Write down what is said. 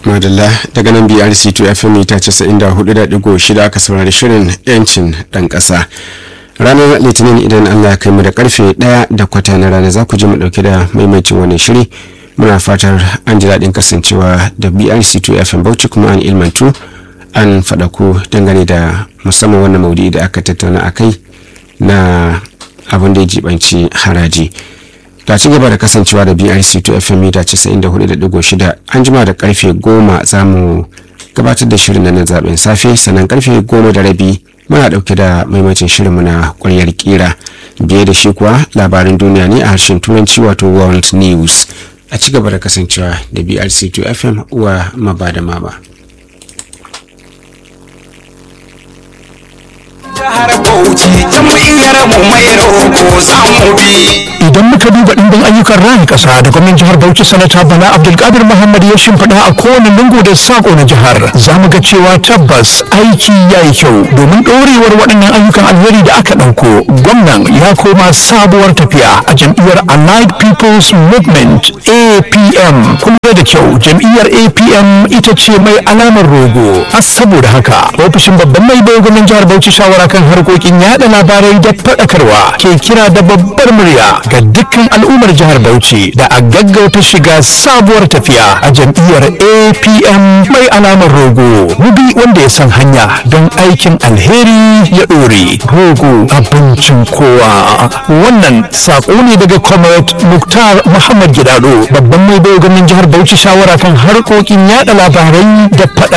madalla daga nan brc to fm mita 94.6 aka saurari shirin yancin dan kasa ranar litinin idan allah kai mu da karfe 1 da kwata na rana za ku ji mu dauke da maimaitin wannan shiri muna fatar an ji daɗin kasancewa da brc to fm bauchi kuma an ilmantu an faɗa ku dangane da musamman wannan maudi da aka tattauna a kai na abin da ya jibanci haraji ta ci gaba da kasancewa da brc to fm mita 94.6 an jima da karfe 10 za mu gabatar da shirin na zaben safe sannan karfe 10 da rabi muna dauke da maimacin shirin na kwaryar kira biye da shi kuwa labarin duniya ne a harshen turanci wato world news a ci gaba da kasancewa da brc to fm uwa maba da maba jihar Bauchi jam'iyyar mu mai roko za mu bi. idan muka duba ɗimbin ayyukan raya ƙasa da gwamnan jihar Bauchi sanata Bala Abdulkadir Muhammad ya shimfiɗa a kowane lungu da sako na jihar za mu ga cewa tabbas aiki ya yi kyau domin ɗorewar waɗannan ayyukan alheri da aka ɗauko gwamnan ya koma sabuwar tafiya a jam'iyyar Allied People's Movement APM kuma da kyau jam'iyyar APM ita ce mai alamar rogo a saboda haka ofishin babban mai bai gwamnan jihar Bauchi shawara kan harkokin yada labarai da faɗakarwa ke kira da babbar murya ga dukkan al'ummar jihar Bauchi da a gaggauta shiga sabuwar tafiya a jam'iyyar APM mai alamar rogo. Mubi wanda ya san hanya don aikin alheri ya ɗore. Rogo abincin kowa. Wannan saƙo ne daga Comrade Muktar Muhammad Gidado babban mai bai gwamnan jihar Bauchi shawara kan harkokin yada labarai da faɗa